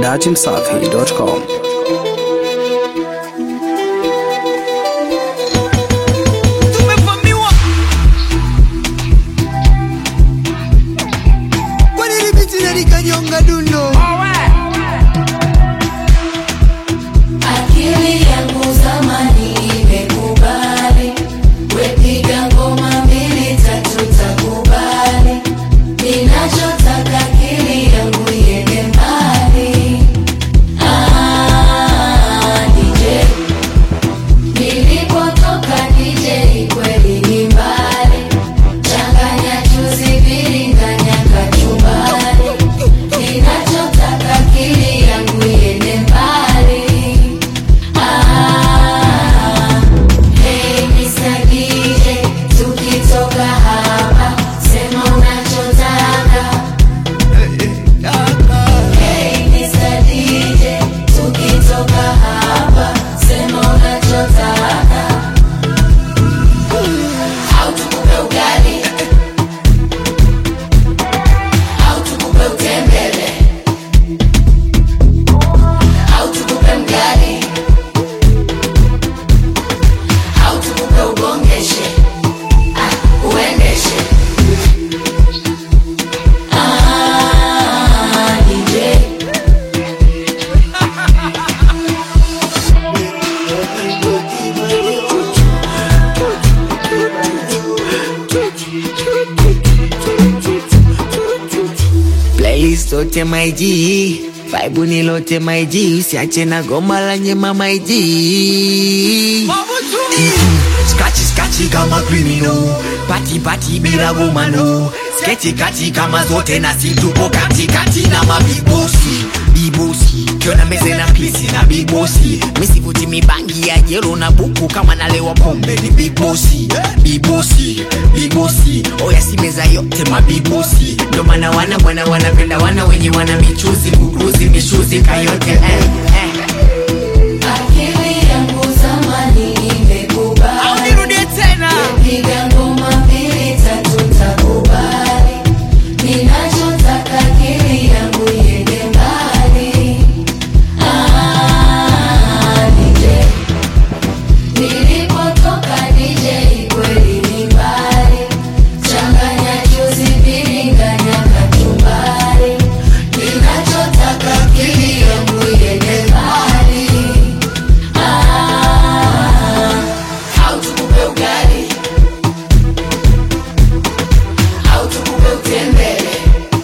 dachimsafi.com. tumevamiwa kwa nini biti na nikanyonga dundo Akili yangu zamani imekubali, wepiga ngoma mbili tatu takubali. Ninachotaka akili yangu iende mbali. Ah, DJ nilipotoka DJ kweli ni mbali, changanya chuzi biringanya kachumbari. Ninachotaka akili yangu iende mbali. Ah, hey Mr. DJ, tukitoka hapa sema unachotaka. Hey Mr. DJ, tukitoka hapa sema unachotaka. Au tukupe ugali au tukupe utembele au tukupe mgali au tukupe ugongeshe ah, uendeshe ah, DJ playlist yote maiji vibe ni lote maiji usiache na goma la nyema maiji skachi skachi kama criminal pati pati bila gomano sketi kati kama zote na situpo kati kati na mabibosi bibosi kiona meze na pisi na bibosi misivuti mibangi ya jero na buku kama nalewa pombe ni bibosi bibosi bibosi oya si meza yote mabibosi ndo maana wana bwana wanapenda wana wenye wana michuzi kukuzi mishuzi kayote eh, eh. akili yangu zamani imekubali nirudie tena piga ngoma mbili tatu takubali ninachotaka akili yangu iende mbali Ah, DJ nilipotoka DJ kweli ni mbali changanya chuzi biringanya kachumbari ninachotaka akili yangu iende mbali Ah, au tukupe ugali au tukupe utembele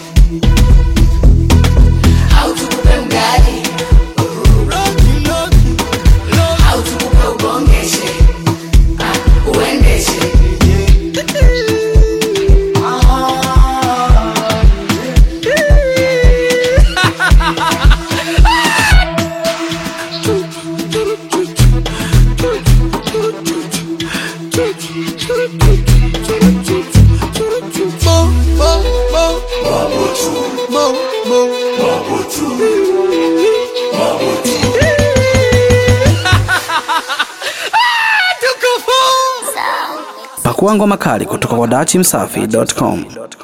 au tukupe mgali au tukupe ugongeshe ah, uendeshe Pakua ngoma kali kutoka kwa dachimsafi.com.